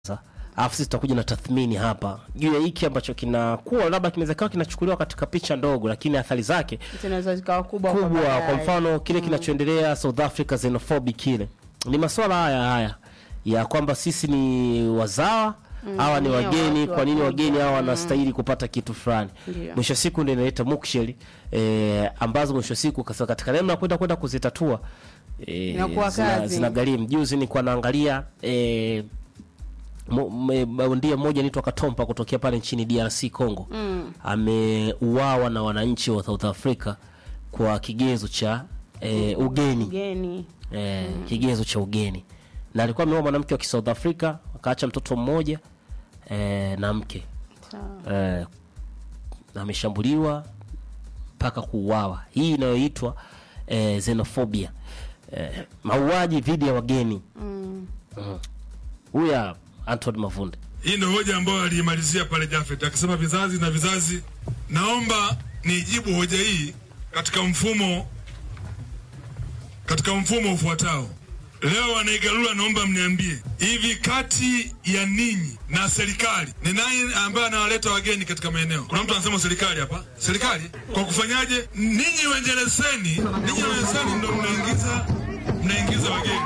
alafu sisi tutakuja na tathmini hapa juu ya hiki ambacho kinakuwa labda kinaweza kawa kinachukuliwa katika picha ndogo, lakini athari zake zinaweza zikawa kubwa kwa kubwa. Kwa baadaye. mfano kile kinachoendelea South Africa, xenophobic, kile ni masuala haya haya ya kwamba sisi ni wazawa hawa ni ni wageni. watu Kwa nini wakuja. wageni hawa wanastahili kupata kitu fulani? Ndio. Mwisho wa siku ndio inaleta muksheli eh, ambazo mwisho wa siku kasa katika namna ya kwenda kwenda kuzitatua eh, Inakuwa zina- kazi. zinagharimu. Juzi nilikuwa naangalia eh, mo- me- bondia mmoja anaitwa Katompa kutokea pale nchini DRC Congo Mm. ameuawa na wananchi wa South Africa kwa kigezo cha eh, ugeni Mgeni. eh, kigezo cha ugeni, na alikuwa ameoa mwanamke wa Kisouth Africa akaacha mtoto mmoja eh, na mke Sawa. eh, na ameshambuliwa mpaka kuuawa. Hii inayoitwa eh, xenophobia eh, mauaji dhidi ya wageni. Mm. Huyu hapa, Anton Mavunde Hii ndio hoja ambayo aliimalizia pale Jafet akisema vizazi na vizazi. Naomba nijibu hoja hii katika mfumo katika mfumo ufuatao. Leo wanaigalula, naomba mniambie hivi, kati ya ninyi na serikali ni nani ambaye anawaleta wageni katika maeneo? Kuna mtu anasema serikali hapa. Serikali kwa kufanyaje? Ninyi wenye leseni, ninyi wenye leseni ndio mnaingiza mnaingiza wageni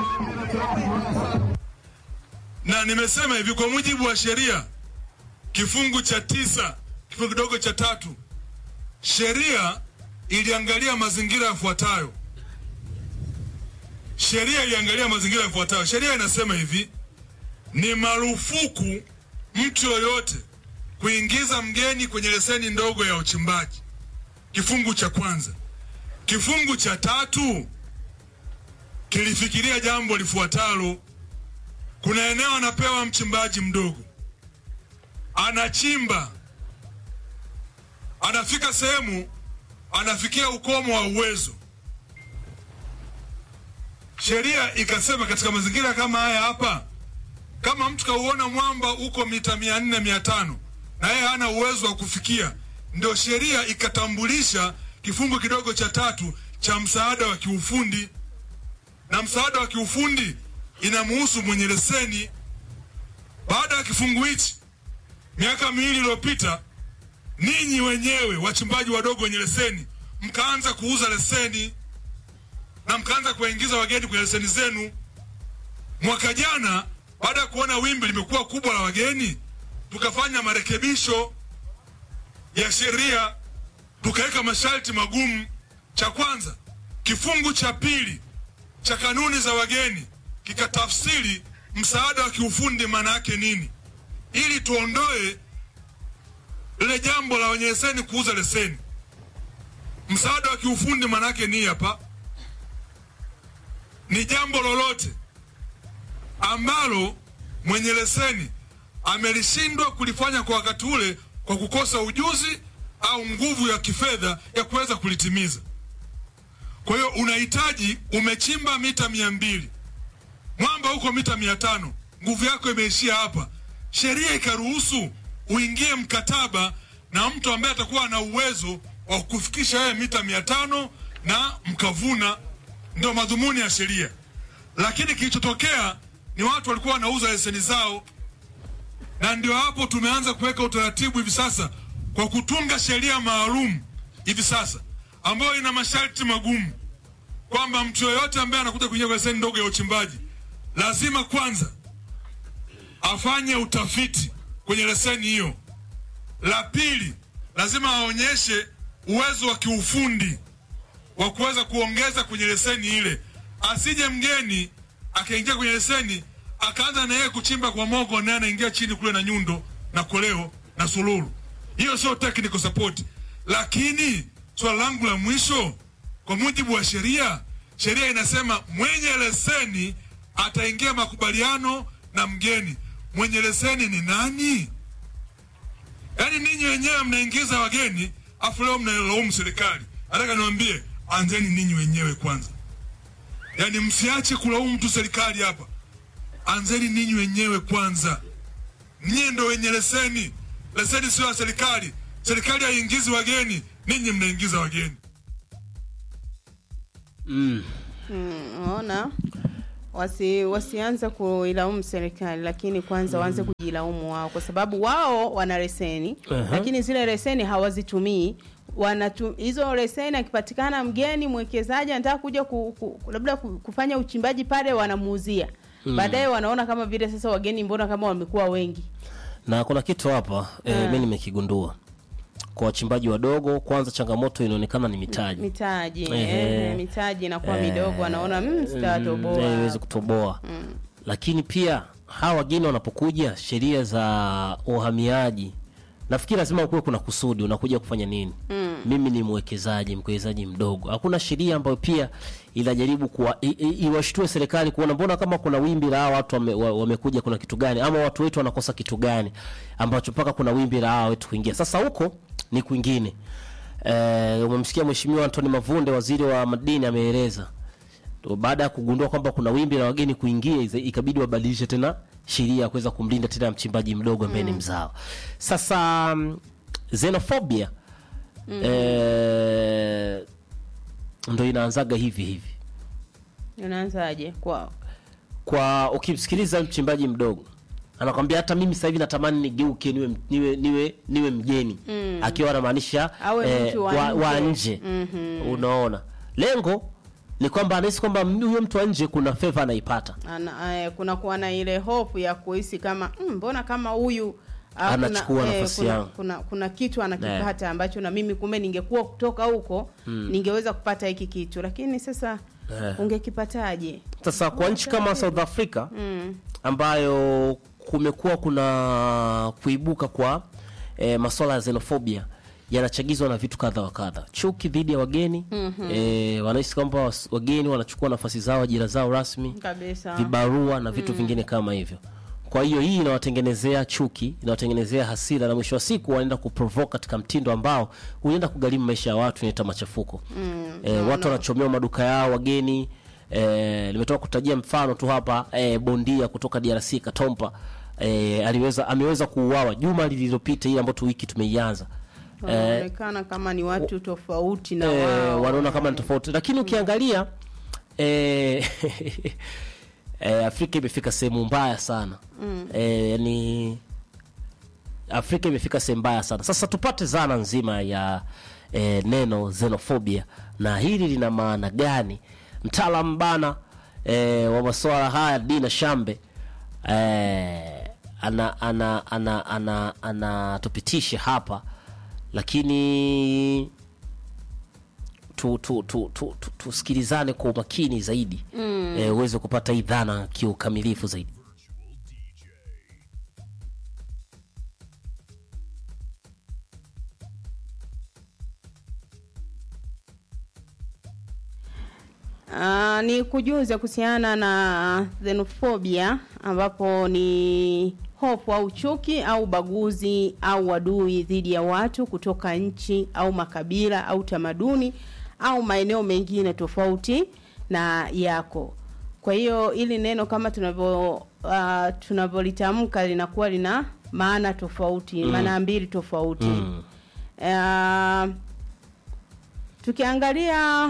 na nimesema hivi kwa mujibu wa sheria kifungu cha tisa kifungu kidogo cha tatu sheria iliangalia mazingira yafuatayo sheria iliangalia mazingira yafuatayo sheria inasema hivi ni marufuku mtu yoyote kuingiza mgeni kwenye leseni ndogo ya uchimbaji kifungu cha kwanza kifungu cha tatu kilifikiria jambo lifuatalo kuna eneo anapewa mchimbaji mdogo, anachimba, anafika sehemu, anafikia ukomo wa uwezo. Sheria ikasema katika mazingira kama haya hapa, kama mtu kauona mwamba uko mita mia nne mia tano na yeye hana uwezo wa kufikia, ndio sheria ikatambulisha kifungu kidogo cha tatu cha msaada wa kiufundi na msaada wa kiufundi inamuhusu mwenye leseni. Baada ya kifungu hichi, miaka miwili iliyopita, ninyi wenyewe wachimbaji wadogo wenye leseni mkaanza kuuza leseni na mkaanza kuwaingiza wageni kwenye leseni zenu. Mwaka jana, baada ya kuona wimbi limekuwa kubwa la wageni, tukafanya marekebisho ya sheria, tukaweka masharti magumu. Cha kwanza, kifungu cha pili cha kanuni za wageni kikatafsiri msaada wa kiufundi maana yake nini, ili tuondoe lile jambo la wenye leseni kuuza leseni. Msaada wa kiufundi maana yake ni hapa, ni jambo lolote ambalo mwenye leseni amelishindwa kulifanya kwa wakati ule kwa kukosa ujuzi au nguvu ya kifedha ya kuweza kulitimiza. Kwa hiyo unahitaji, umechimba mita mia mbili mwamba huko mita mia tano nguvu yako imeishia hapa. Sheria ikaruhusu uingie mkataba na mtu ambaye atakuwa na uwezo wa kufikisha yeye mita mia tano na mkavuna. Ndio madhumuni ya sheria, lakini kilichotokea ni watu walikuwa wanauza leseni zao, na ndio hapo tumeanza kuweka utaratibu hivi sasa kwa kutunga sheria maalum hivi sasa ambayo ina masharti magumu kwamba mtu yoyote ambaye anakuja kuingia kwenye leseni ndogo ya uchimbaji lazima kwanza afanye utafiti kwenye leseni hiyo. La pili, lazima aonyeshe uwezo wa kiufundi wa kuweza kuongeza kwenye leseni ile. Asije mgeni akaingia kwenye leseni akaanza na yeye kuchimba kwa mogo, naye anaingia chini kule na nyundo na koleo na sululu. Hiyo sio technical support. Lakini swala langu la mwisho, kwa mujibu wa sheria, sheria inasema mwenye leseni ataingia makubaliano na mgeni. Mwenye leseni ni nani? Yaani ninyi wenyewe mnaingiza wageni, afu leo mnalaumu serikali. Nataka niwaambie, anzeni ninyi wenyewe kwanza, yaani msiache kulaumu mtu serikali hapa. Anzeni ninyi wenyewe kwanza, nyie ndo wenye leseni. Leseni sio ya serikali. Serikali haiingizi wageni, ninyi mnaingiza wageni. mm. Mm, Unaona? wasi wasianze kuilaumu serikali, lakini kwanza waanze kujilaumu wao, kwa sababu wao wana leseni Aha. lakini zile leseni hawazitumii. Wanatu, hizo leseni akipatikana mgeni mwekezaji anataka kuja ku, ku, labda ku- kufanya uchimbaji pale, wanamuuzia baadaye, wanaona kama vile sasa wageni mbona kama wamekuwa wengi. na kuna kitu hapa eh, mi nimekigundua kwa wachimbaji wadogo kwanza changamoto inaonekana ni mitaji Mitaji Ehe. eh, mitaji inakuwa Eh, midogo, wanaona mm, mm, sitatoboa. eh, iwezi kutoboa lakini pia hawa wageni wanapokuja sheria za uhamiaji nafikiri lazima kuwe kuna kusudi unakuja kufanya nini mm. mimi ni mwekezaji mwekezaji mdogo hakuna sheria ambayo pia inajaribu kuwa i- i- iwashtue serikali kuona mbona kama kuna wimbi la hawa watu wame, wa- wamekuja kuna kitu gani ama watu wetu wanakosa kitu gani ambacho mpaka kuna wimbi la hawa wetu kuingia sasa huko ni kwingine eh, umemsikia mheshimiwa Antoni Mavunde waziri wa madini ameeleza To- baada ya kugundua kwamba kuna wimbi la wageni kuingia iza- ikabidi wabadilishe tena sheria ya kuweza kumlinda tena mchimbaji mdogo ambaye ni mzao sasa mm, xenophobia eh, ndo inaanzaga hivi hivi Unaanzaje kwao? kwa ukimsikiliza mchimbaji mdogo anakwambia hata mimi sasa hivi natamani nigeuke niwe niwe niwe, niwe mgeni akiwa anamaanisha Awe mtu wa wa, wa nje. nje unaona lengo ni kwamba anahisi kwamba huyo mtu wa nje kuna favor anaipata Ana, eh, kuna kuwa na ile hofu ya kuhisi kama mm, mbona kama huyu ah, kuna- Anachukua nafasi kuna, yangu. kuna, kuna kitu anakipata ambacho na mimi kumbe ningekuwa kutoka huko ningeweza kupata hiki kitu, lakini sasa Eh. ungekipataje? Sasa kwa nchi kama South Africa ambayo kumekuwa kuna kuibuka kwa e, masuala ya xenophobia yanachagizwa na vitu kadha wa kadha, chuki dhidi ya wageni e, wanahisi kwamba was- wageni wanachukua nafasi zao, ajira zao rasmi, Kabisa. vibarua na vitu vingine kama hivyo. Kwa hiyo hii inawatengenezea chuki, inawatengenezea hasira, na mwisho wa siku wanaenda kuprovoke katika mtindo ambao unaenda kugharimu maisha ya watu, inaita machafuko mm, e, watu wanachomewa maduka yao wageni. E, nimetoka kutajia mfano tu hapa e, bondia kutoka DRC Katompa e, aliweza ameweza kuuawa juma lililopita, hii ambayo tu wiki tumeianza Wanaonekana kama ni watu tofauti na eh, wao. wanaona kama ni tofauti, lakini ukiangalia eh, eh, Afrika imefika sehemu mbaya sana mm. eh, yani Afrika imefika sehemu mbaya sana. Sasa tupate zana nzima ya eh, neno xenophobia na hili lina maana gani? Mtaalamu bana eh, wa masuala haya Dina Shambe eh, ana ana ana ana anatupitisha hapa lakini tu, tu, tu, tu, tu, tusikilizane kwa umakini zaidi mm. eh, uweze kupata hii dhana kiukamilifu zaidi. Uh, ni kujuza kuhusiana na xenophobia ambapo ni hofu au chuki au ubaguzi au wadui dhidi ya watu kutoka nchi au makabila au tamaduni au maeneo mengine tofauti na yako. Kwa hiyo ili neno kama tunavyo uh, tunavyolitamka linakuwa lina maana tofauti, maana mbili tofauti. Mm. Uh, tukiangalia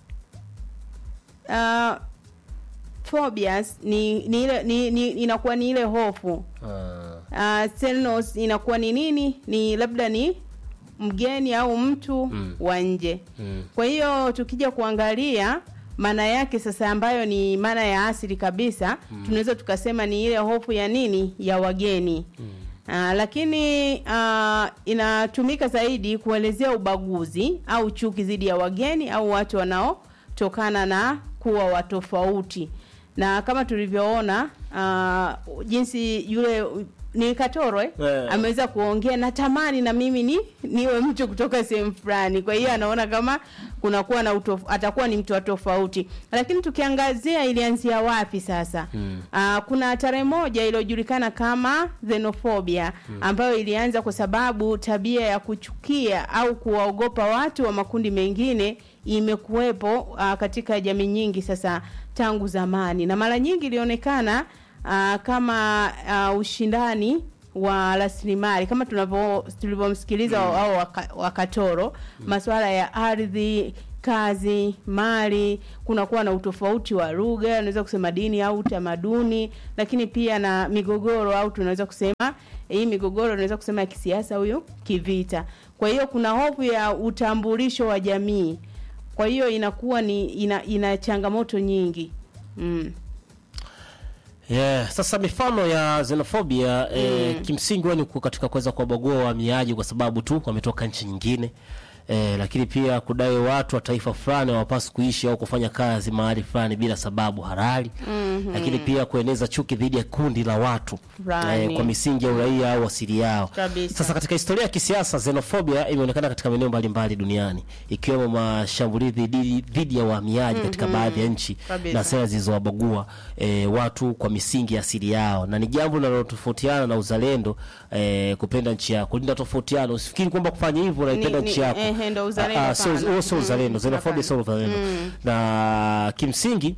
uh, phobias ni, ni ile ni, ni, inakuwa ni ile hofu Ah, uh, xenos inakuwa ni nini ni labda ni mgeni au mtu Mm. wa nje mm. kwa hiyo tukija kuangalia maana yake sasa ambayo ni maana ya asili kabisa tunaweza tukasema ni ile hofu ya nini ya wageni Ah, lakini ah, inatumika zaidi kuelezea ubaguzi au chuki dhidi ya wageni au watu wanaotokana na kuwa watofauti na kama tulivyoona ah, jinsi yule ni Katoro eh? Eh. ameweza kuongea natamani na mimi ni niwe mtu kutoka sehemu fulani. Kwa hiyo anaona kama kunakuwa na utof, atakuwa ni mtu wa tofauti. Lakini tukiangazia ilianzia wapi sasa? Mm. Aa, kuna tarehe moja iliyojulikana kama xenophobia ambayo ilianza kwa sababu tabia ya kuchukia au kuwaogopa watu wa makundi mengine imekuwepo aa, katika jamii nyingi sasa tangu zamani, na mara nyingi ilionekana aa, kama aa, ushindani wa rasilimali kama tunavyo tulivyomsikiliza mm. au waka- wakatoro masuala ya ardhi kazi, mali, kunakuwa na utofauti wa lugha, unaweza kusema dini au utamaduni, lakini pia na migogoro au tunaweza kusema hii migogoro unaweza kusema ya kisiasa huyu kivita. Kwa hiyo kuna hofu ya utambulisho wa jamii. Kwa hiyo inakuwa ni ina, ina changamoto nyingi. Mm. Yeah, sasa mifano ya xenophobia eh, kimsingi huwa ni ku- katika kuweza kuwabagua wahamiaji kwa sababu tu wametoka nchi nyingine eh, lakini pia kudai watu wa taifa fulani hawapaswi kuishi au kufanya kazi mahali fulani bila sababu halali lakini pia kueneza chuki dhidi ya kundi la watu Fulani. kwa misingi ya uraia au asili yao. Kabisa. Sasa katika historia ya kisiasa xenophobia imeonekana katika maeneo mbalimbali duniani ikiwemo mashambulizi dhidi- dhidi ya wahamiaji katika baadhi ya nchi Kabisa. na sera zilizowabagua e, watu kwa misingi ya asili yao, na ni jambo linalotofautiana na uzalendo e, kupenda nchi yako, kulinda tofautiano. Usifikiri kwamba kufanya hivyo unaipenda Ni- nchi ni- yako, ehe, ndo uzalendo, Ah, ah, sio- hapana. huo sio Mm, uzalendo. Xenophobia sio uzalendo, na kimsingi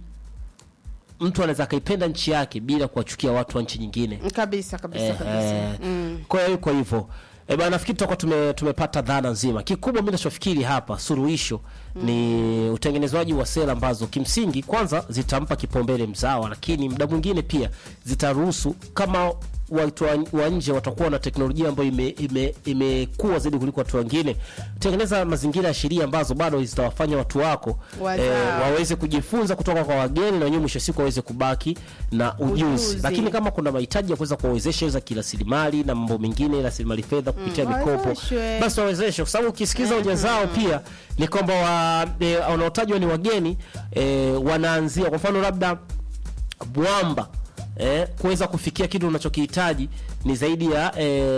mtu anaweza akaipenda nchi yake bila kuwachukia watu wa nchi nyingine. Kabisa kabisa Eh, kabisa. eh, Kwa hiyo kwa hivyo eh, bana nafikiri tutakuwa tume, tumepata dhana nzima. Kikubwa mimi ninachofikiri hapa suluhisho ni utengenezwaji wa sera ambazo kimsingi kwanza zitampa kipaumbele mzawa, lakini muda mwingine pia zitaruhusu kama watu wa- wa nje watakuwa na teknolojia ambayo imekuwa ime, imekuwa zaidi kuliko watu wengine, tengeneza mazingira ya sheria ambazo bado zitawafanya watu wako Wazao. waweze kujifunza kutoka kwa wageni na wenyewe mwisho wa siku waweze kubaki na ujuzi, Ujuzi. lakini kama kuna mahitaji ya kuweza kuwawezesha za kirasilimali na mambo mengine rasilimali fedha kupitia Mm, mikopo wawezeshwe. basi wawezeshwe, kwa sababu ukisikiza hoja zao pia ni kwamba wa, e, wanaotajwa ni wageni e, wanaanzia kwa mfano labda Bwamba eh, kuweza kufikia kitu unachokihitaji ni zaidi ya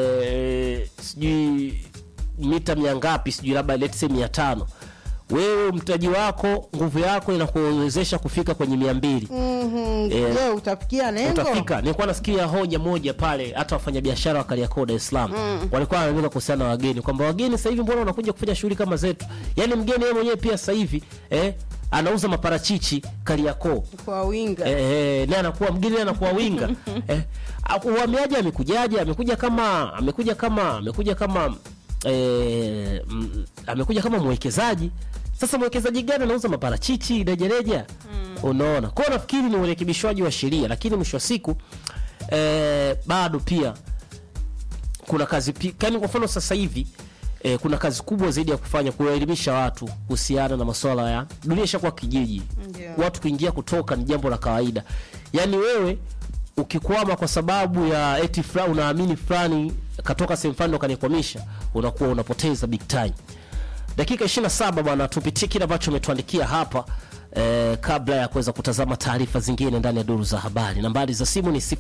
eh, sijui mita mia ngapi, sijui labda let's say mia tano wewe mtaji wako nguvu yako inakuwezesha kufika kwenye mia mbili Mhm. Eh, Je, utafikia lengo? utafika. Nilikuwa nasikia hoja moja pale, hata wafanyabiashara wa Kariakoo Dar es Salaam walikuwa wanaandika kuhusiana na wageni kwamba wageni sasa hivi mbona wanakuja kufanya shughuli kama zetu? Yaani mgeni yeye mwenyewe pia sasa hivi eh, anauza maparachichi Kariakoo Kwa winga. eh, eh, naye anakuwa mgeni naye anakuwa winga eh, au- uhamiaji amekujaje? Amekuja kama amekuja kama amekuja kama eh, mm, amekuja kama mwekezaji. Sasa mwekezaji gani anauza maparachichi rejareja? Unaona, kwa hiyo nafikiri ni urekebishwaji wa sheria, lakini mwisho wa siku eh, bado pia kuna kazi pi- kani kwa mfano sasa hivi eh, kuna kazi kubwa zaidi ya kufanya kuwaelimisha watu kuhusiana na masuala ya dunia ishakuwa kijiji Ndio. watu kuingia kutoka ni jambo la kawaida yaani wewe ukikwama kwa sababu ya eti fulani unaamini fulani katoka sehemu fulani ndo kanikwamisha unakuwa unapoteza big time dakika 27 bwana tupitie kile ambacho umetuandikia hapa eh, kabla ya kuweza kutazama taarifa zingine ndani ya duru za habari nambari za simu ni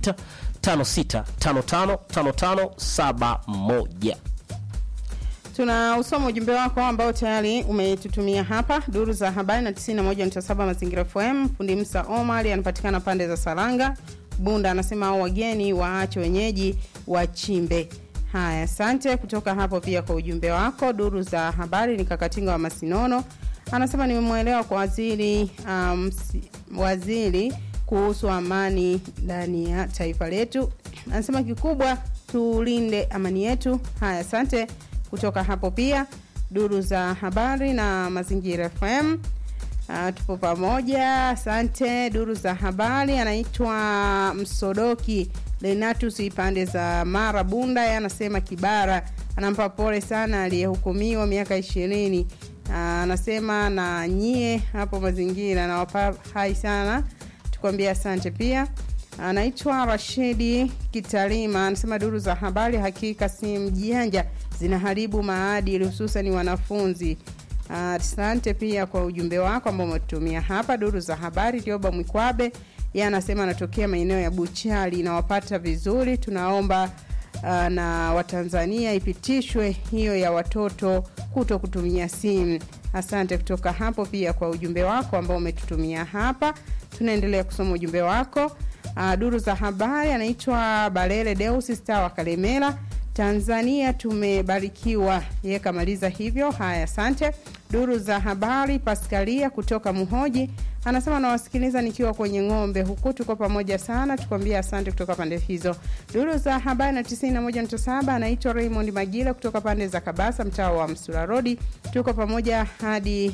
0656555571 Tuna usoma ujumbe wako ambao tayari umetutumia hapa duru za habari na 91.7 Mazingira FM. Fundi Musa Omar anapatikana pande za Saranga. Bunda anasema hao wageni waache wenyeji wachimbe. Haya, asante kutoka hapo pia kwa ujumbe wako. Duru za habari ni Kakatinga wa Masinono anasema nimemwelewa kwa waziri um, si- waziri kuhusu amani ndani ya taifa letu. Anasema kikubwa tulinde amani yetu. Haya, asante kutoka hapo pia duru za habari na mazingira FM. Uh, tupo pamoja, asante. Duru za habari anaitwa Msodoki Lenatus pande za Mara Bunda, yeye anasema Kibara anampa pole sana aliyehukumiwa miaka ishirini. Uh, anasema na nyie hapo mazingira nawapa hai sana, tukwambia asante pia anaitwa Rashidi Kitalima anasema duru za habari hakika si mjanja, zinaharibu maadili hususan wanafunzi. Asante pia kwa ujumbe wako ambao umetumia hapa. Duru za habari, Tioba Mwikwabe yeye anasema anatokea maeneo ya Buchali, inawapata vizuri. Tunaomba uh, na Watanzania ipitishwe hiyo ya watoto kuto kutumia simu. Asante kutoka hapo pia kwa ujumbe wako ambao umetutumia hapa. Tunaendelea kusoma ujumbe wako. Uh, duru za habari anaitwa Balele Deus Star wa Kalemera Tanzania tumebarikiwa, yeye kamaliza hivyo. Haya, asante. Duru za habari, Paskalia kutoka Muhoji anasema nawasikiliza nikiwa kwenye ng'ombe huku, tuko pamoja sana, tukwambia asante kutoka pande hizo. Duru za habari na 91.7 anaitwa Raymond Magila kutoka pande za Kabasa, mtaa wa Msula Road, tuko pamoja hadi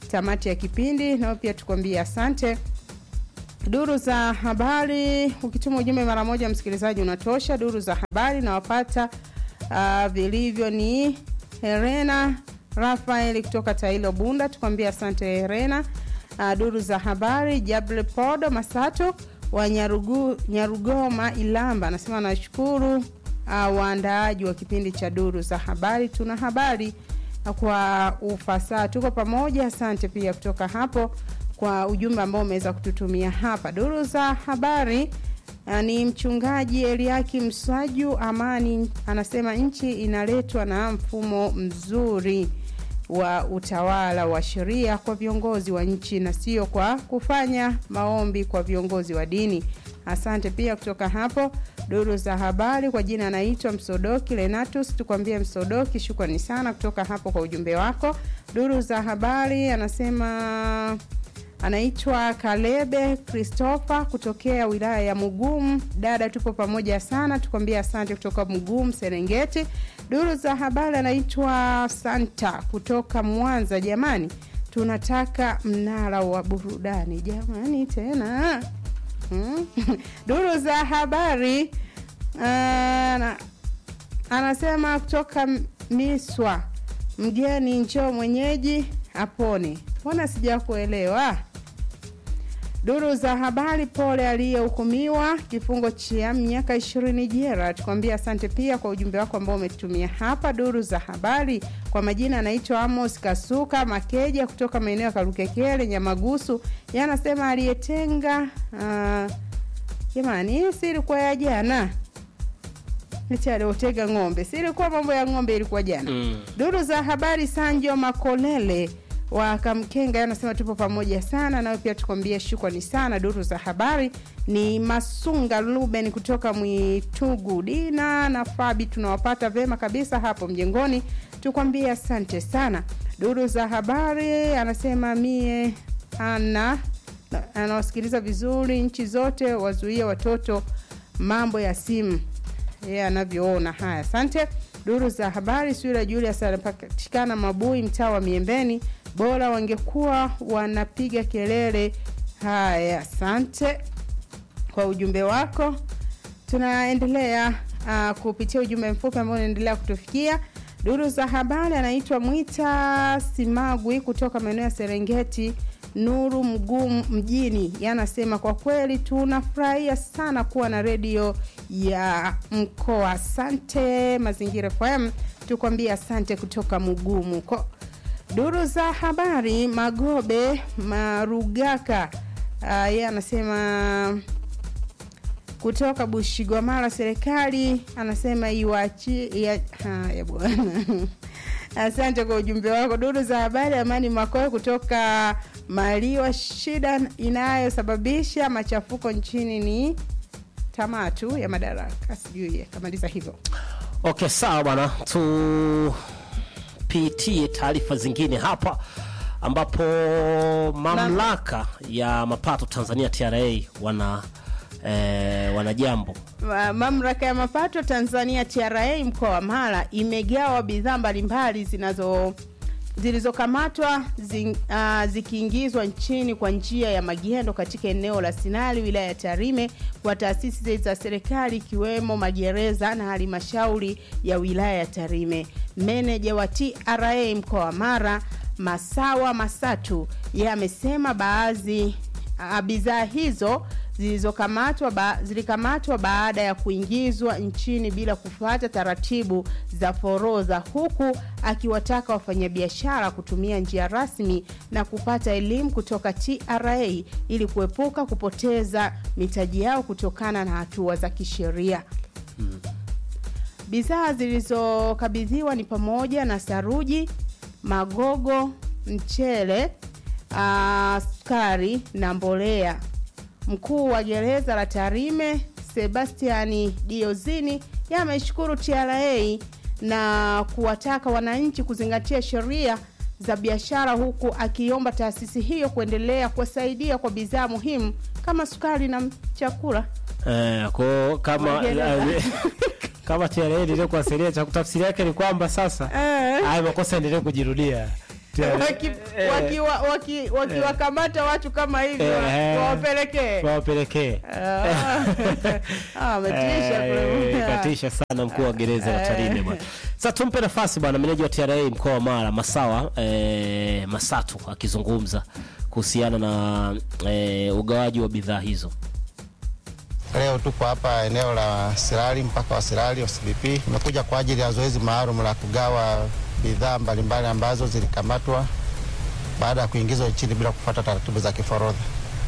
tamati ya kipindi, nao pia tukwambie asante. Duru za habari, ukituma ujumbe mara moja, msikilizaji unatosha. Duru za habari nawapata uh, vilivyo ni Herena Rafael kutoka Tailo Bunda, tukwambia asante Herena. Uh, duru za habari Jable Podo Masato wa Nyarugu, Nyarugoma Ilamba anasema nashukuru uh, waandaaji wa kipindi cha duru za habari. Tuna habari kwa ufasaha, tuko pamoja. Asante pia kutoka hapo kwa ujumbe ambao umeweza kututumia hapa. Duru za habari uh, ni mchungaji Eliaki Mswaju Amani anasema nchi inaletwa na mfumo mzuri wa utawala wa sheria kwa viongozi wa nchi na sio kwa kufanya maombi kwa viongozi wa dini. Asante pia kutoka hapo duru za habari. Kwa jina anaitwa Msodoki Lenatus, tukwambie Msodoki, shukrani sana kutoka hapo kwa ujumbe wako. Duru za habari anasema anaitwa Kalebe Christopher kutokea wilaya ya Mugumu. Dada, tupo pamoja sana, tukwambia asante kutoka Mugumu Serengeti. Duru za habari anaitwa Santa kutoka Mwanza. Jamani, tunataka mnara wa burudani jamani, tena hmm? Duru za habari ana, anasema kutoka Miswa, mgeni njoo mwenyeji apone. Mbona sijakuelewa? Duru za habari, pole aliyehukumiwa kifungo cha miaka ishirini jela. Tukwambia asante pia kwa ujumbe wako ambao umetumia hapa. Duru za habari, kwa majina anaitwa Amos Kasuka Makeja kutoka maeneo ya Karukekele Nyamagusu, yanasema aliyetenga jamani, hii si ilikuwa ya jana eti aliotega ng'ombe, si ilikuwa mambo ya ng'ombe, ilikuwa jana Mm. Duru za habari Sanjo Makolele wa Kamkenga anasema tupo pamoja sana, nawe pia tukwambie shukrani sana. Duru za habari ni Masunga Luben kutoka Mwitugu. Dina na Fabi tunawapata vema kabisa hapo mjengoni, tukwambie asante sana. Duru za habari anasema mie ana anawasikiliza vizuri, nchi zote wazuie watoto mambo ya simu yeye anavyoona. Haya, asante. Duru za habari, Sura Julius anapatikana Mabui, mtaa wa Miembeni. Bora wangekuwa wanapiga kelele. Haya, asante kwa ujumbe wako. Tunaendelea uh, kupitia ujumbe mfupi ambao unaendelea kutufikia. Duru za habari anaitwa Mwita Simagwi kutoka maeneo ya Serengeti Nuru Mgumu mjini, yanasema kwa kweli tunafurahia sana kuwa na redio ya mkoa. Asante Mazingira FM, tukwambia asante kutoka Mugumu ko Duru za habari Magobe Marugaka uh, yeye anasema kutoka Bushigwamala, serikali anasema iwachi ya, haya bwana asante kwa ujumbe wako. Duru za habari Amani Makoe kutoka Maliwa, shida inayosababisha machafuko nchini ni tamaa tu ya madaraka, sijui akamaliza hivyo. Okay, sawa bwana, tupitie taarifa zingine hapa ambapo mamlaka ya mapato Tanzania TRA wana eh, wana jambo Ma- Mamlaka ya mapato Tanzania TRA mkoa wa Mara imegawa bidhaa mbalimbali zinazo zilizokamatwa zi, uh, zikiingizwa nchini kwa njia ya magendo katika eneo la Sinali wilaya ya Tarime kwa taasisi za serikali ikiwemo magereza na halmashauri ya wilaya ya Tarime. Meneja wa TRA mkoa wa Mara Masawa Masatu yeye amesema baadhi uh, bidhaa hizo zilizokamatwa ba, zilikamatwa baada ya kuingizwa nchini bila kufuata taratibu za forodha, huku akiwataka wafanyabiashara kutumia njia rasmi na kupata elimu kutoka TRA ili kuepuka kupoteza mitaji yao kutokana na hatua za kisheria. Bidhaa zilizokabidhiwa ni pamoja na saruji, magogo, mchele, ah, sukari na mbolea. Mkuu wa gereza la Tarime Sebastiani Diozini yameshukuru TRA na kuwataka wananchi kuzingatia sheria za biashara huku akiomba taasisi hiyo kuendelea kuwasaidia kwa bidhaa muhimu kama sukari na chakula. eh, ko kama Magereza. kama TRA endelee kuwasilia cha kutafsiri yake ni kwamba sasa Eh. haya makosa endelee kujirudia Waki- wakiwa- waki- wakiwakamata watu kama hivyo Eh. wawapelekee wawapelekee Ah. Ah, ametisha Eh, kweli. katisha sana mkuu wa gereza la Tarime bwana. Sasa tumpe nafasi bwana meneja wa TRA mkoa wa Mara Masawa eh, Masatu akizungumza kuhusiana na eh, ugawaji wa bidhaa hizo. Leo tuko hapa eneo la Sirari, mpaka wa Sirari OCBP. Tumekuja kwa ajili ya zoezi maalum la kugawa bidhaa mbalimbali ambazo zilikamatwa baada ya kuingizwa nchini bila kufuata taratibu za kiforodha.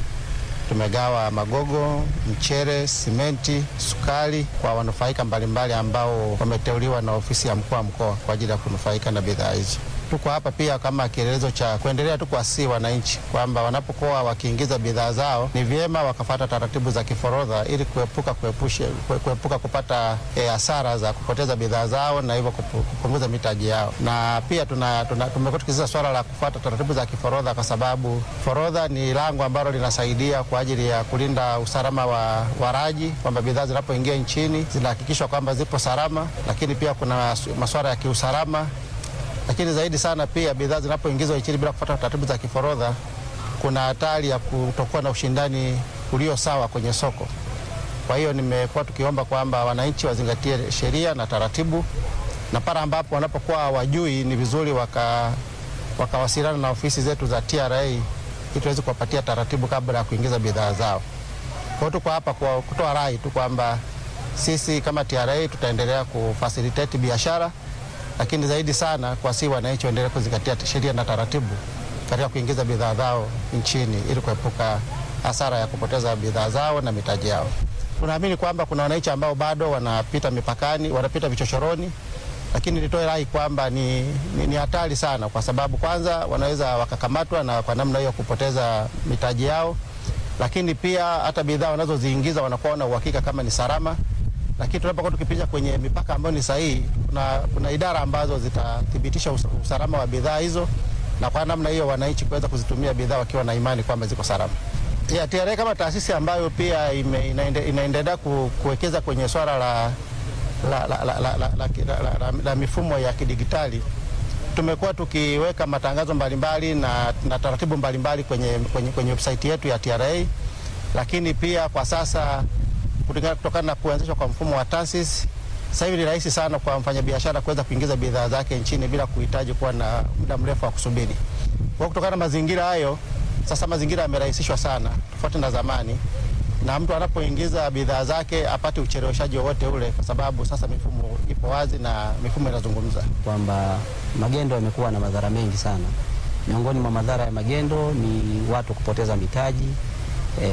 Tumegawa magogo, mchere, simenti, sukari kwa wanufaika mbalimbali ambao wameteuliwa na ofisi ya mkuu wa mkoa kwa ajili ya kunufaika na bidhaa hizo. Tuko hapa pia kama kielelezo cha kuendelea tu kuwasihi wananchi kwamba wanapokuwa wakiingiza bidhaa zao ni vyema wakafata taratibu za kiforodha ili kuepuka kuepushe, kue- kuepuka kupata eh, hasara za kupoteza bidhaa zao na hivyo kupu- kupunguza mitaji yao. Na pia tuna, tuna, tumekuwa tukisisitiza swala la kufuata taratibu za kiforodha kwa sababu forodha ni lango ambalo linasaidia kwa ajili ya kulinda usalama wa waraji, kwamba bidhaa zinapoingia nchini zinahakikishwa kwamba zipo salama, lakini pia kuna masuala ya kiusalama lakini zaidi sana pia bidhaa zinapoingizwa nchini bila kufuata taratibu za kiforodha, kuna hatari ya kutokuwa na ushindani ulio sawa kwenye soko. Kwa hiyo nimekuwa tukiomba kwamba wananchi wazingatie sheria na taratibu, na pale ambapo wanapokuwa hawajui ni vizuri waka wakawasiliana na ofisi zetu za TRA ili tuweze kuwapatia taratibu kabla ya kuingiza bidhaa zao. Kwa hiyo tuko hapa kwa kutoa rai tu kwamba sisi kama TRA tutaendelea kufacilitate biashara lakini zaidi sana kwa si wananchi waendelee kuzingatia sheria na taratibu katika kuingiza bidhaa zao nchini ili kuepuka hasara ya kupoteza bidhaa zao na mitaji yao. Tunaamini kwamba kuna wananchi ambao bado wanapita mipakani, wanapita vichochoroni, lakini nitoe rai kwamba ni, ni, ni hatari sana, kwa sababu kwanza wanaweza wakakamatwa na kwa namna hiyo kupoteza mitaji yao, lakini pia hata bidhaa wanazoziingiza wanakuwa na uhakika kama ni salama lakini tunapokuwa tukipita kwenye mipaka ambayo ni sahihi, kuna, kuna idara ambazo zitathibitisha us usalama wa bidhaa hizo, na kwa namna hiyo wananchi kuweza kuzitumia bidhaa wakiwa na imani kwamba ziko salama. Ya, TRA kama taasisi ambayo pia ime, inaende, inaendelea ku, kuwekeza kwenye swala la, la, la, la, la, la, la, la, la, la, la mifumo ya kidigitali tumekuwa tukiweka matangazo mbalimbali na, na taratibu mbalimbali kwenye, kwenye, kwenye website yetu ya TRA, lakini pia kwa sasa kutoka- kutokana na kuanzishwa kwa mfumo wa TASIS sasa hivi ni rahisi sana kwa mfanyabiashara kuweza kuingiza bidhaa zake nchini bila kuhitaji kuwa na muda mrefu wa kusubiri. Kwa hiyo kutokana na mazingira hayo, sasa mazingira yamerahisishwa sana tofauti na zamani, na mtu anapoingiza bidhaa zake apate ucheleweshaji wowote ule, kwa sababu sasa mifumo ipo wazi na mifumo inazungumza. kwamba magendo yamekuwa na madhara mengi sana. Miongoni mwa madhara ya magendo ni watu kupoteza mitaji e,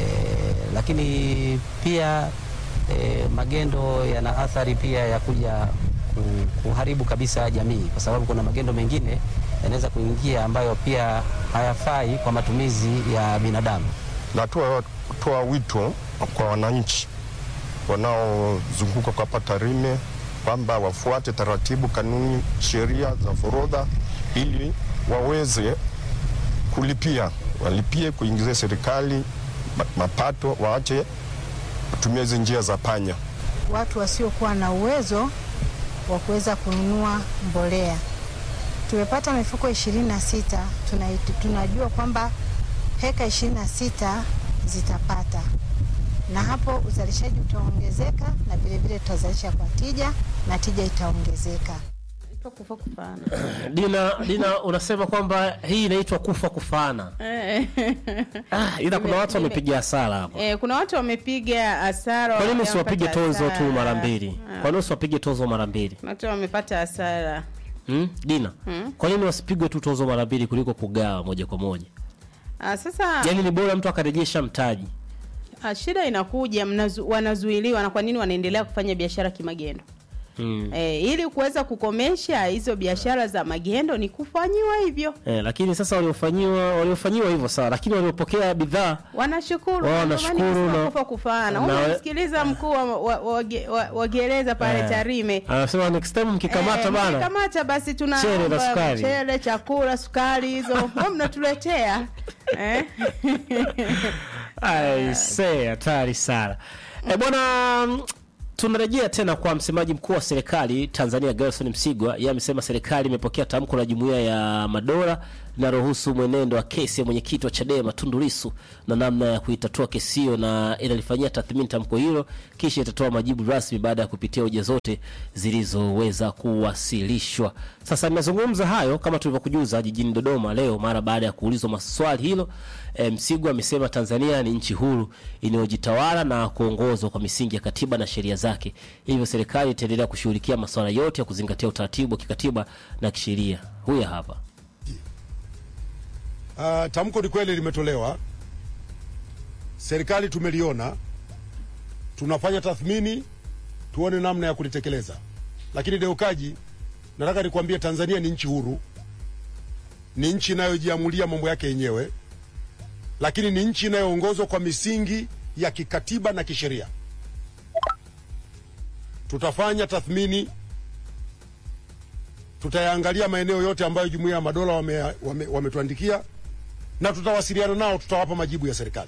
lakini pia e, magendo yana athari pia ya kuja ku- kuharibu kabisa jamii, kwa sababu kuna magendo mengine yanaweza kuingia ambayo pia hayafai kwa matumizi ya binadamu. Natoa toa wito kwa wananchi wanaozunguka kwa hapa Tarime kwamba wafuate taratibu, kanuni, sheria za forodha ili waweze kulipia, walipie kuingizia serikali ma- mapato, waache kutumia hizi njia za panya. watu wasiokuwa na uwezo wa kuweza kununua mbolea. Tumepata mifuko ishirini na sita. Tunajua kwamba heka ishirini na sita zitapata, na hapo uzalishaji utaongezeka na vilevile tutazalisha kwa tija na tija itaongezeka. Inaitwa kufa kufana. Dina, Dina unasema kwamba hii inaitwa kufa kufana. Eh. Ah, ila kuna watu wamepiga hasara hapo. Eh, kuna watu wamepiga hasara. Kwa nini wamepata usiwapige tozo tu hasara. mara mbili? Ah, Kwa nini usiwapige tozo mara mbili? Kuna watu wamepata hasara. Hmm? Dina, kwa nini wasipigwe tu tozo mara mbili kuliko kugawa moja kwa moja? Ah, sasa Yaani ni bora mtu akarejesha mtaji. ah, shida inakuja mnazu, wanazuiliwa na kwa nini wanaendelea kufanya biashara kimagendo? Hmm. Eh, ili kuweza kukomesha hizo biashara za magendo ni kufanyiwa hivyo. Eh, lakini sasa waliofanyiwa waliofanyiwa hivyo sawa, lakini waliopokea bidhaa Wanashukuru. Wao ndio maana wanashukuru nikisema na- kufa kufana. na- Unamsikiliza mkuu wa, wa, wa, ge- wa, wa gereza pale Eh, Tarime. Anasema next time mkikamata bana. Kamata basi tuna Mchele na sukari. mchele, chakula, sukari hizo. Mbona mnatuletea? eh? Ai, see, hatari sana. Eh, bwana mm, tunarejea tena kwa msemaji mkuu wa serikali Tanzania Gerson Msigwa. Yeye amesema serikali imepokea tamko la Jumuiya ya Madola linalohusu mwenendo wa kesi ya mwenyekiti wa Chadema Tundu Lissu na namna ya kuitatua kesi hiyo, na inalifanyia tathmini tamko hilo, kisha itatoa majibu rasmi baada ya kupitia hoja zote zilizoweza kuwasilishwa. Sasa nimezungumza hayo kama tulivyokujuza jijini Dodoma leo mara baada ya kuulizwa maswali hilo. E, Msigwa amesema Tanzania ni nchi huru inayojitawala na kuongozwa kwa misingi ya katiba na sheria zake, hivyo serikali itaendelea kushughulikia masuala yote ya kuzingatia utaratibu wa kikatiba na kisheria. Huyu hapa. Uh, tamko ni kweli limetolewa, serikali tumeliona, tunafanya tathmini tuone namna ya kulitekeleza. Lakini Deukaji, nataka nikwambie Tanzania ni nchi huru, ni nchi inayojiamulia mambo yake yenyewe, lakini ni nchi inayoongozwa kwa misingi ya kikatiba na kisheria. Tutafanya tathmini, tutayaangalia maeneo yote ambayo Jumuiya ya Madola wametuandikia wame, wametuandikia na tutawasiliana nao, tutawapa majibu ya serikali.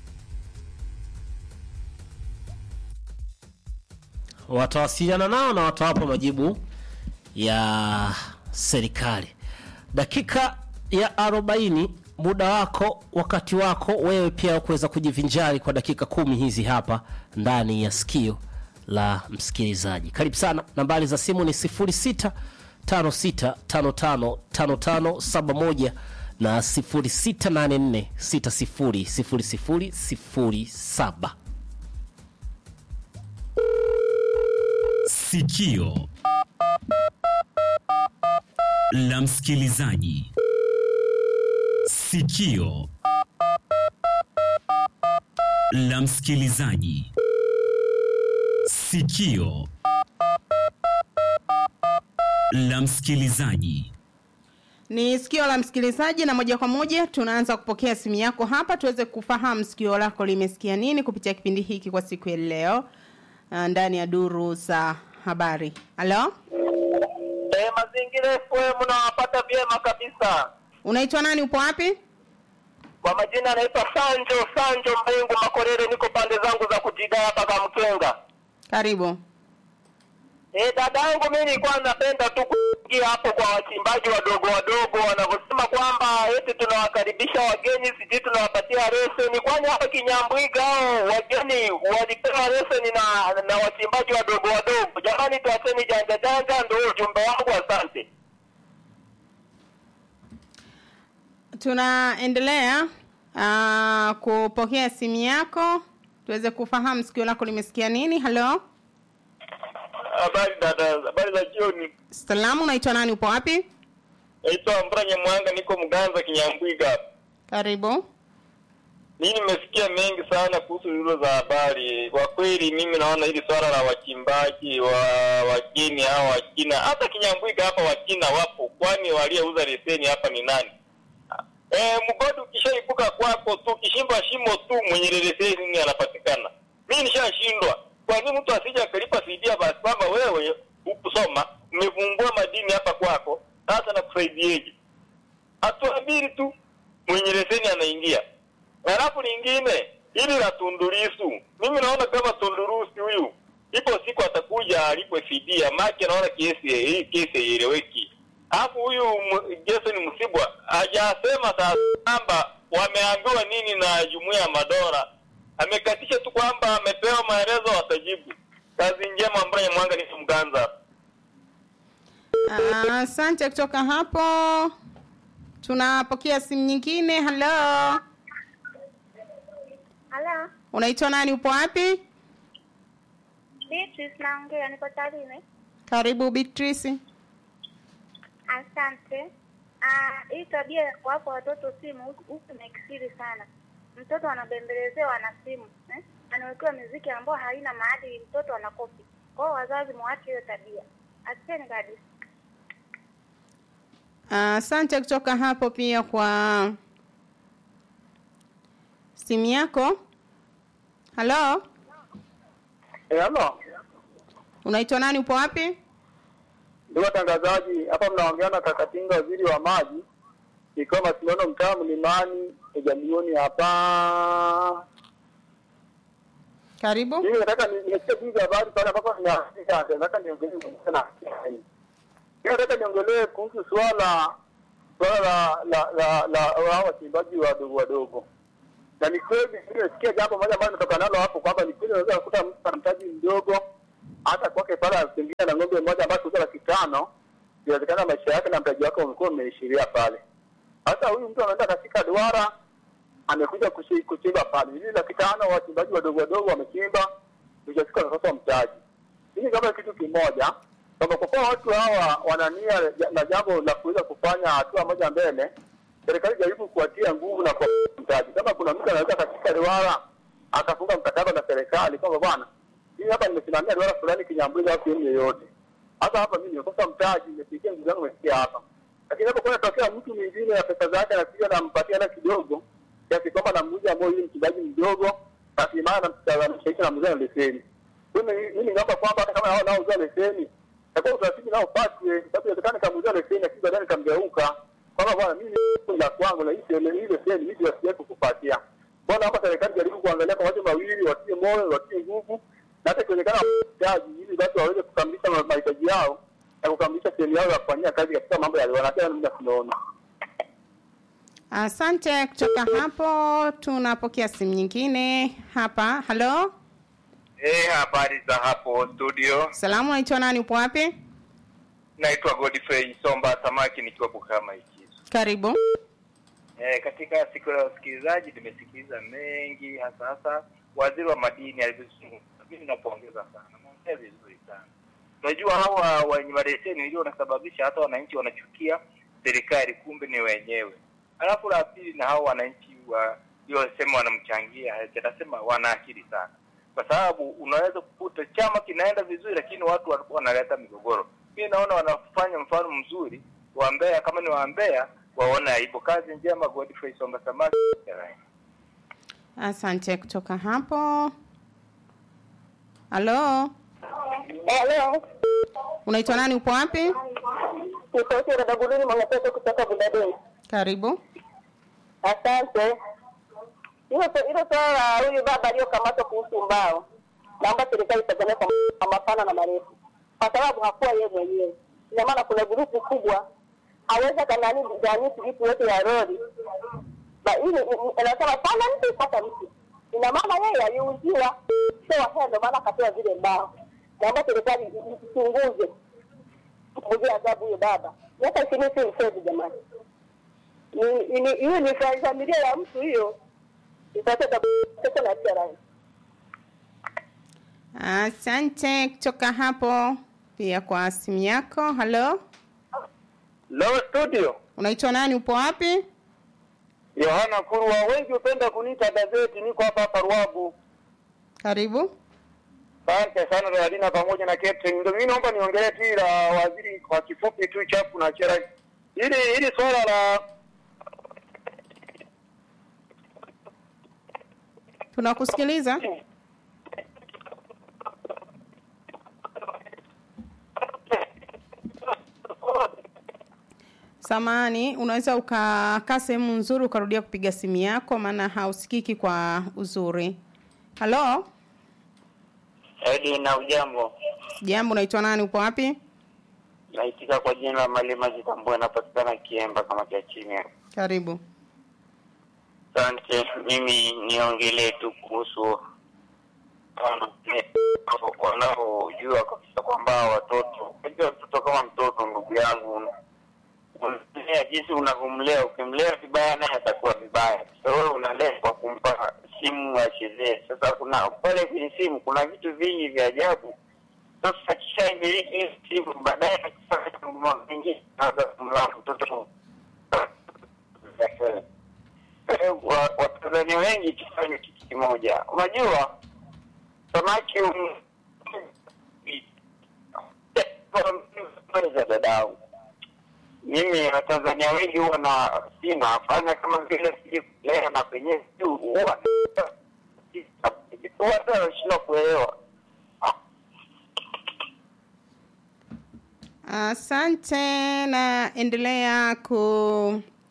watawasiliana nao na watawapa majibu ya serikali. Dakika ya arobaini, muda wako, wakati wako wewe pia kuweza kujivinjari kwa dakika kumi hizi hapa ndani ya sikio la msikilizaji. Karibu sana. Nambari za simu ni 06 56 55 55 71 na 0684 60 00 07. Sikio la msikilizaji. Sikio la msikilizaji. Sikio la msikilizaji. Ni sikio la msikilizaji, na moja kwa moja tunaanza kupokea simu yako hapa tuweze kufahamu sikio lako limesikia nini kupitia kipindi hiki kwa siku ya leo uh, ndani ya duru za habari. Halo, Eh, mazingira FM nawapata vyema kabisa. unaitwa nani? Upo wapi? Kwa majina anaitwa Sanjo Sanjo Mbengu Makorere, niko pande zangu za kujidaya mpaka Mkenga. Karibu. Eh, dada yangu mimi nilikuwa napenda tu kuingia hapo kwa wachimbaji wadogo wadogo wanavyosema kwamba eti tunawakaribisha wageni, sijui tunawapatia leseni. Kwani hapa Kinyambwiga hao wageni walipewa leseni na na wachimbaji wadogo wadogo? Jamani, tuacheni janja janja, ndio ujumbe wangu. Asante. Tunaendelea uh, kupokea simu yako tuweze kufahamu sikio lako limesikia nini. Halo, Habari dada, habari za jioni. salamu, unaitwa nani? Upo wapi? Naitwa Mbranya Mwanga, niko Mganza Kinyambwiga hapa. Karibu. Mimi nimesikia mengi sana kuhusu hilo za habari. Kwa kweli, mimi naona hili swala la wachimbaji wa wageni hao Wachina, hata Kinyambwiga hapa Wachina wapo, kwani waliyeuza leseni hapa ni nani? E, mgodi ukishaibuka kwako tu, ukishimba shimo tu, mwenye leseni anapatikana. Mimi nishashindwa. Kwa nini mtu asije akalipa fidia basi kwamba wewe ukusoma umevumbua madini hapa kwako, sasa nakusaidieje? hatua mbili tu mwenye leseni anaingia. Halafu lingine hili la Tundu Lissu, mimi naona kama Tundu Lissu huyu ipo siku atakuja alipwe fidia, maki naona kesi hii kesi haieleweki. Alafu huyu M- Jason Msibwa hajasema sasa kwamba wameambiwa nini na Jumuiya ya Madola. Amekatisha tu kwamba amepewa maelezo watajibu. Kazi njema, Mbranya Mwanga, ni Mganza. Ah, Asante. kutoka hapo tunapokea simu nyingine. Halo, Halo, unaitwa nani? Upo wapi? Beatrice naongea, niko Tarime. Karibu Beatrice. Asante. Ah, hii tabia ya kuwapa watoto simu huku huku imekithiri sana. Mtoto anabembelezewa na simu eh? Anawekewa muziki ambao haina maadili, mtoto anakopi. Kwa hiyo wazazi muache hiyo tabia. Asante kabisa. Ah, Asante kutoka hapo pia kwa simu yako. Halo, Eh, halo. unaitwa nani? Upo wapi? Ndugu watangazaji, hapa mnaongea na Kakatinga, waziri wa maji, ikiwa Masindano, mtaa Mlimani, Jamhuri hapa. Karibu. Mimi nataka ni- nisikie hizi habari pale ambapo ninaandika, nataka niongelee kuhusu na hii. Mimi nataka niongelee kuhusu swala swala la la la la hao wachimbaji wadogo wadogo. Na ni kweli nimesikia jambo moja ambalo nimetoka nalo hapo kwamba ni kweli unaweza kukuta mtu ana mtaji mdogo hata kwake pale pengine na ng'ombe mmoja ambayo kuuza laki tano, inawezekana maisha yake na mtaji wake umekuwa umeishiria pale. Sasa huyu mtu anaenda katika duara amekuja kushi- kuchimba pale ili laki tano wachimbaji wadogo wadogo wamechimba ujafika wanakosa mtaji. Hili kama kitu kimoja kwamba kwa kuwa watu hawa wana nia ja- na jambo la kuweza kufanya hatua moja mbele, serikali jaribu kuwatia nguvu na kwa mtaji. Kama kuna mtu anaweza katika duara akafunga mkataba na serikali kwamba bwana, mimi hapa nimesimamia duara fulani Kinyambuzi au sehemu yoyote, hata hapa mimi nimekosa mtaji, nimefikia nguvu zangu imefikia hapa, lakini hapo kuna tokea mtu mwingine na pesa zake anakuja nampatia hela kidogo kiasi kwamba namuuza moyo huyu mchimbaji mdogo, rasilimali namshaisha namuuzia na leseni. Mimi mimi naomba kwamba hata kama hao naouza leseni takuwa utaratibu nao ufuatwe, kwa sababu inawezekana kamuuzia leseni lakini baadaye nikamgeuka kwamba bwana, mimi ni la kwangu na hii sele- hii leseni mimi siwezi kukupatia. Kwa naomba serikali jaribu kuangalia kwa watu mawili, watie moyo, watie nguvu na hata ikiwezekana mtaji, ili basi waweze kukamilisha ma- mahitaji yao na kukamilisha sehemu yao ya kufanyia kazi katika mambo ya wanachama mimi tunaona. Asante. Kutoka hapo tunapokea simu nyingine hapa. Halo, Eh, habari za hapo studio. salamu, naitwa nani? Upo wapi? Naitwa Godfrey Somba Samaki nikiwa Bukama Ikizo. Karibu. Eh, katika siku ya wasikilizaji nimesikiliza mengi hasa hasa waziri wa madini alivyozungumza. Mimi napongeza sana. Naongea vizuri sana. Unajua hawa wenye maleseni ndio wanasababisha hata wananchi wanachukia serikali kumbe ni wenyewe. Alafu la pili na hao wananchi wa waliosema wanamchangia, nasema wana akili sana. Kwa sababu unaweza kukuta chama kinaenda vizuri lakini watu wa- wanaleta migogoro. Mimi naona wanafanya mfano mzuri wa Mbeya, kama ni wa Mbeya waone aibu. Kazi njema, Godfrey Somba Samaki. Asante. Kutoka hapo. Halo, Hello. unaitwa nani? Upo wapi? Ni sauti ya dada Gulini Mwanapesa kutoka Budadeni. Karibu. Asante. Hilo hilo swala la huyu baba aliyokamatwa kuhusu mbao, naomba serikali itazamia kwa kwa mapana na marefu, kwa sababu hakuwa yeye mwenyewe. Ina maana kuna grupu kubwa aweza kanani gani vitu yote ya lori Ba- hii ni- ni- anasema pana mtu pata mtu, ina maana yeye aliuziwa sio wahea, ndio maana akapewa zile mbao. Naomba serikali i- i- ichunguze mpunguzie adhabu huyo baba. Miaka ishirini si mchezo jamani. Ni- ni- hiyo ni fa- familia ya mtu hiyo itateta pesa na TRA. Asante. Kutoka hapo pia kwa simu yako. Halo, Leo studio unaitwa nani? Upo wapi? Yohana Kurwa, wengi hupenda kuniita gazeti, niko hapa hapa Ruabu. Karibu. Asante sana Radina pamoja na Captain. Ndio mimi naomba niongelee tu hili la waziri kwa kifupi tu chapu na chera. Hili hili swala la Tunakusikiliza. Samani, unaweza ukakaa sehemu nzuri ukarudia kupiga simu yako, maana hausikiki kwa uzuri. Halo, Edi na ujambo, jambo, unaitwa nani? Upo wapi? naitika kwa jina la Malima Jitambue, napatikana Kiemba kama cha chini. Karibu. Asante. Mimi niongelee tu kuhusu wanaojua kabisa kwamba watoto, unajua mtoto kama mtoto, ndugu yangu, unamlea jinsi unavyomlea. Ukimlea vibaya, naye atakuwa vibaya. Sasa wewe unalea kwa kumpa simu achezee. Sasa kuna pale kwenye simu kuna vitu vingi vya ajabu. Sasa akishaimiliki hiyo simu, baadaye akifanya mambo mengine, anaweza kumlea mtoto Eh, wa- Watanzania wengi tufanye kitu kimoja. Unajua samaki um- za dadangu, mimi Watanzania wengi huwa na sinafanya kama vile siji kulea na kwenyewe juu huwa watu wanashindwa kuelewa. Asante na endelea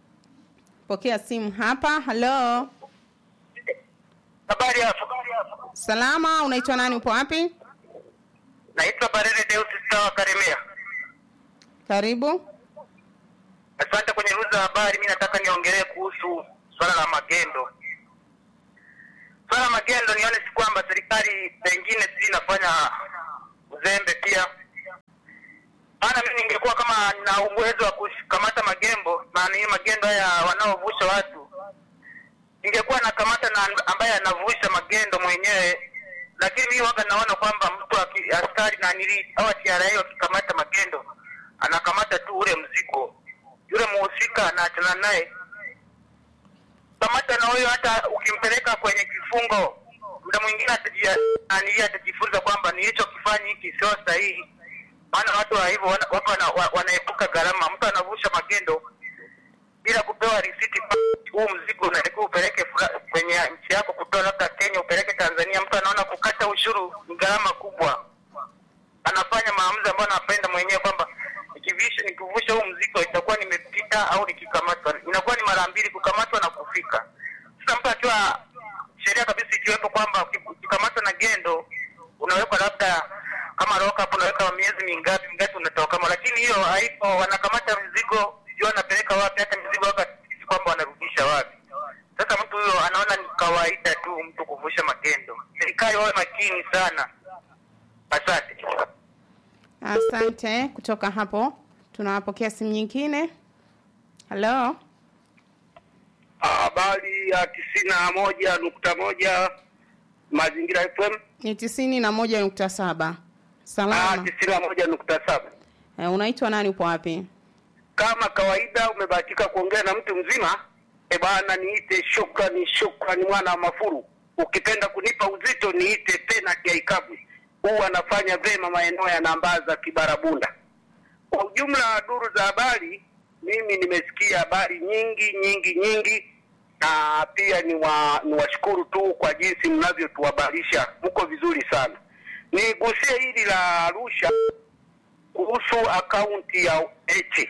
kupokea simu hapa. Halo, habari hapo. Salama, unaitwa nani? Upo wapi? Naitwa Barere Deus Stawa Karemea. Karibu. Asante. Kwenye ruza za habari, mi nataka niongelee kuhusu swala la magendo. Swala la magendo, nione si kwamba serikali pengine sijui inafanya uzembe pia. Maana mi ningekuwa kama na uwezo wa kukamata magembo na ni magendo haya wanaovusha watu, ningekuwa nakamata na ambaye anavusha magendo mwenyewe lakini mimi waga naona kwamba mtu aki- askari na nili au TRA wakikamata magendo anakamata tu ule mzigo, yule muhusika anaachana naye. Kamata na huyo, hata ukimpeleka kwenye kifungo, muda mwingine atajia- nani atajifunza kwamba nilichokifanya hiki sio sahihi. Maana watu wa hivyo wana- watu wana- wa- wanaepuka gharama. Mtu anavusha magendo bila kupewa risiti, huu mzigo unatakiwa upeleke fula- kwenye nchi yako, kutoa labda Kenya upeleke Tanzania. Mtu anaona kukata ushuru ni gharama kubwa, anafanya maamuzi ambayo anapenda mwenyewe kwamba nikivisha nikivusha huu mzigo itakuwa nimepita au nikikamatwa, inakuwa ni mara mbili, kukamatwa na kufika. Sasa mtu akiwa sheria kabisa ikiwepo kwamba uki- ukikamatwa na gendo unawekwa labda kama lock up, unaweka miezi mingapi mingapi unatoka kama, lakini hiyo haipo. Wanakamata mzigo, sijui wanapeleka wapi, hata mzigo waka si kwamba wanarudisha wapi. Sasa mtu huyo anaona ni kawaida tu mtu kuvusha magendo. Serikali wawe makini sana. Asante. Asante. Kutoka hapo tunawapokea simu nyingine. Halo, Habari ya tisini na moja nukta moja Mazingira FM. ni tisini na moja nukta saba. Salama. tisini na moja nukta saba. Eh, unaitwa nani? Upo wapi? Kama kawaida umebahatika kuongea na mtu mzima. E bana, niite shukrani, shukrani mwana wa Mafuru. Ukipenda kunipa uzito niite penati ya Ikabwi. Huu anafanya vema maeneo ya Nambaza, Kibarabunda. Kwa ujumla, duru za habari, mimi nimesikia habari nyingi nyingi nyingi, na pia ni wa, ni washukuru tu kwa jinsi mnavyotuhabarisha, mko vizuri sana. Nigusie hili la Arusha kuhusu akaunti ya Heche.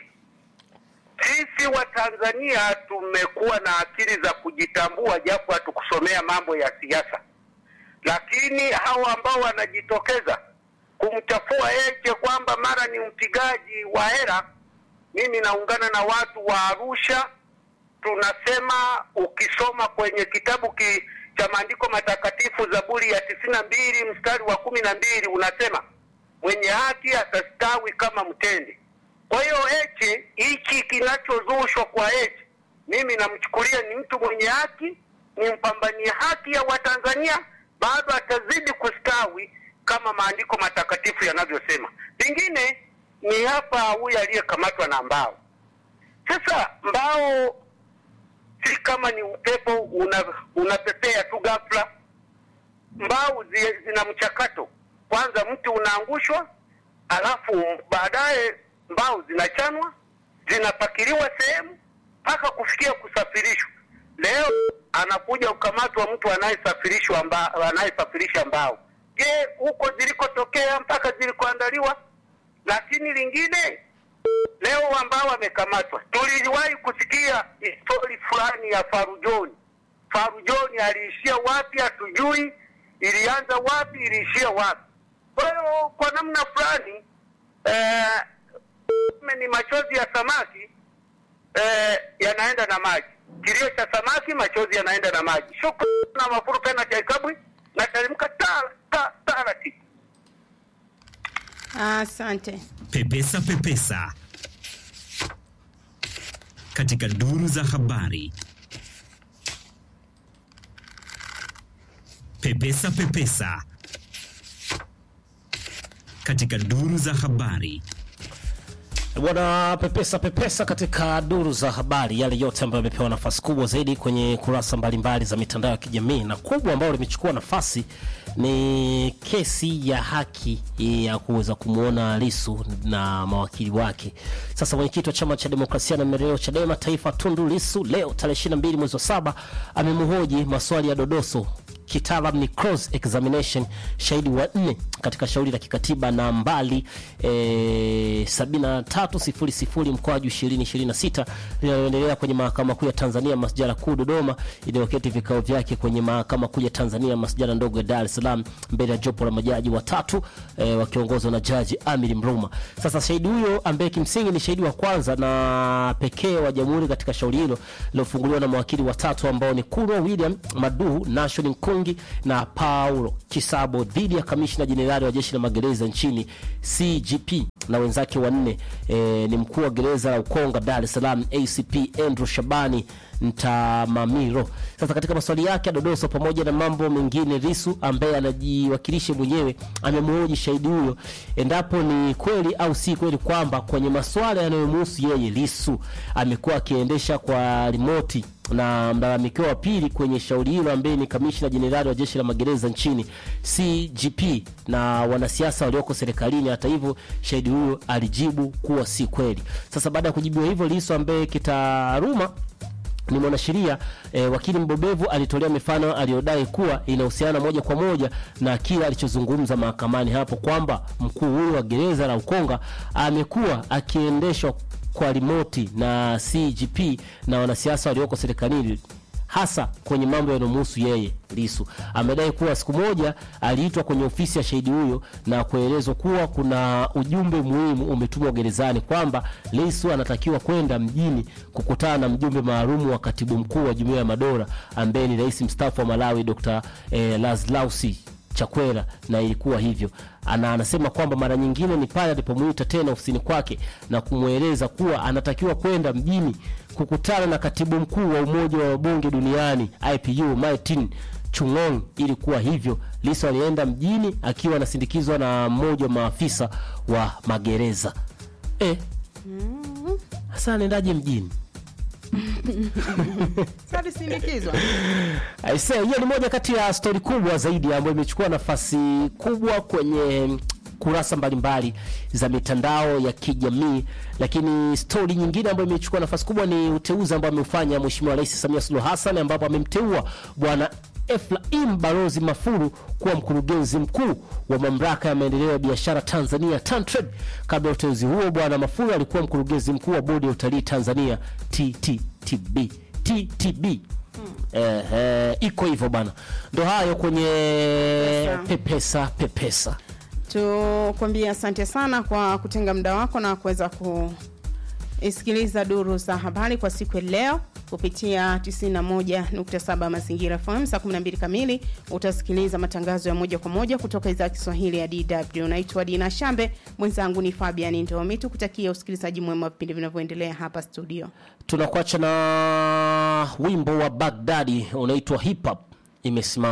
Sisi wa Tanzania tumekuwa na akili za kujitambua, japo hatukusomea mambo ya siasa, lakini hawa ambao wanajitokeza kumchafua Heche kwamba mara ni mpigaji wa hera, mimi naungana na watu wa Arusha. Tunasema ukisoma kwenye kitabu ki, cha maandiko matakatifu Zaburi ya tisini na mbili mstari wa kumi na mbili unasema mwenye haki atastawi kama mtende. Kwa hiyo Heche, hichi kinachozushwa kwa Heche, mimi namchukulia ni mtu mwenye haki, ni mpambania haki ya Watanzania, bado atazidi kustawi kama maandiko matakatifu yanavyosema. Lingine ni hapa huyu aliyekamatwa na mbao. Sasa mbao si kama ni upepo una, unapepea tu ghafla. Mbao zi, zina mchakato. Kwanza mti unaangushwa, alafu baadaye mbao zinachanwa, zinapakiliwa sehemu mpaka kufikia kusafirishwa. Leo anakuja kukamatwa mtu anayesafirishwa mba, anayesafirisha mbao. Je, huko zilikotokea mpaka zilikoandaliwa? Lakini lingine leo ambao wamekamatwa, tuliwahi kusikia histori fulani ya Farujoni. Farujoni aliishia wapi hatujui, ilianza wapi, iliishia wapi. Kwa hiyo kwa namna fulani eh, ni machozi ya samaki eh, yanaenda na maji. Kilio cha samaki, machozi yanaenda na maji. Shukrani na mafuru tena cha Ikabwi na talimka tara ta- taratibu. Asante. Pepesa Pepesa katika duru za habari. Pepesa Pepesa katika duru za habari. Bwana pepesa pepesa katika duru za habari, yale yote ambayo yamepewa nafasi kubwa zaidi kwenye kurasa mbalimbali za mitandao ya kijamii, na kubwa ambayo limechukua nafasi ni kesi ya haki ya kuweza kumwona Lisu na mawakili wake. Sasa mwenyekiti wa chama cha demokrasia na maendeleo CHADEMA taifa Tundu Lisu leo tarehe 22 mwezi wa saba amemhoji maswali ya dodoso kitaalam ni cross examination, shahidi wa nne katika shauri la kikatiba nambari e, 7300 mkoaju 2026 linaloendelea kwenye mahakama kuu ya Tanzania masjala kuu Dodoma, iliyoketi vikao vyake kwenye mahakama kuu ya Tanzania masjala ndogo ya Dar es Salaam mbele ya jopo la majaji watatu e, wakiongozwa na jaji Amiri Mruma. Sasa shahidi huyo ambaye kimsingi ni shahidi wa kwanza na pekee wa jamhuri katika shauri hilo lilofunguliwa na mawakili watatu ambao ni Kurwa William Maduhu, Nashon Nkungi na Paulo Kisabo dhidi ya kamishna jenerali wa jeshi la magereza nchini CGP na wenzake wanne e, ni mkuu wa gereza la Ukonga Dar es Salaam ACP Andrew Shabani Ntamamiro. Sasa katika maswali yake ya dodoso pamoja na mambo mengine, Lisu ambaye anajiwakilisha mwenyewe amemhoji shahidi huyo endapo ni kweli au si kweli kwamba kwenye maswala yanayomhusu yeye Lisu amekuwa akiendesha kwa rimoti na mlalamikiwa wa pili kwenye shauri hilo ambaye ni kamishna jenerali wa jeshi la magereza nchini CGP na wanasiasa walioko serikalini. Hata hivyo, shahidi huyo alijibu kuwa si kweli. Sasa baada ya kujibiwa hivyo, Lissu ambaye kitaaluma ni mwanasheria e, wakili mbobevu alitolea mifano aliyodai kuwa inahusiana moja kwa moja na kile alichozungumza mahakamani hapo kwamba mkuu huyo wa gereza la Ukonga amekuwa akiendeshwa kwa rimoti na CGP na wanasiasa walioko serikalini hasa kwenye mambo yanayomhusu yeye. Lisu amedai kuwa siku moja aliitwa kwenye ofisi ya shahidi huyo na kuelezwa kuwa kuna ujumbe muhimu umetumwa gerezani kwamba Lisu anatakiwa kwenda mjini kukutana na mjumbe maalum wa katibu mkuu wa Jumuiya ya Madola ambaye ni rais mstaafu wa Malawi Dr. eh, Lazlausi Chakwera na ilikuwa hivyo. Ana anasema kwamba mara nyingine ni pale alipomuita tena ofisini kwake na kumweleza kuwa anatakiwa kwenda mjini kukutana na katibu mkuu wa Umoja wa Wabunge Duniani IPU Martin Chung'ong. Ilikuwa hivyo, Lissu alienda mjini akiwa anasindikizwa na mmoja wa maafisa wa magereza. Eh, sasa anaendaje mjini? Sasa sindikizwa. Aise, hiyo ni moja kati ya stori kubwa zaidi ambayo imechukua nafasi kubwa kwenye kurasa mbalimbali za mitandao ya kijamii, lakini stori nyingine ambayo imechukua nafasi kubwa ni uteuzi ambao ameufanya Mheshimiwa Rais Samia Suluhu Hassan, ambapo amemteua bwana Efraim Balozi Mafuru kuwa mkurugenzi mkuu wa mamlaka ya maendeleo ya biashara Tanzania TanTrade. Kabla ya uteuzi huo, bwana Mafuru alikuwa mkurugenzi mkuu wa bodi ya utalii Tanzania TTTB TTB. Eh, eh, iko hivyo bana, ndo hayo kwenye pepesa pepesa. Tukwambie asante sana kwa kutenga muda wako na kuweza kuisikiliza duru za habari kwa siku ya leo kupitia 91.7 Mazingira FM. Saa 12 kamili utasikiliza matangazo ya moja kwa moja kutoka idhaa ya Kiswahili ya DW. Naitwa Dina Shambe, mwenzangu ni Fabian Ndomi. Tukutakia usikilizaji mwema wa vipindi vinavyoendelea hapa studio. Tunakuacha na wimbo wa Baghdadi unaitwa hip hop imesimama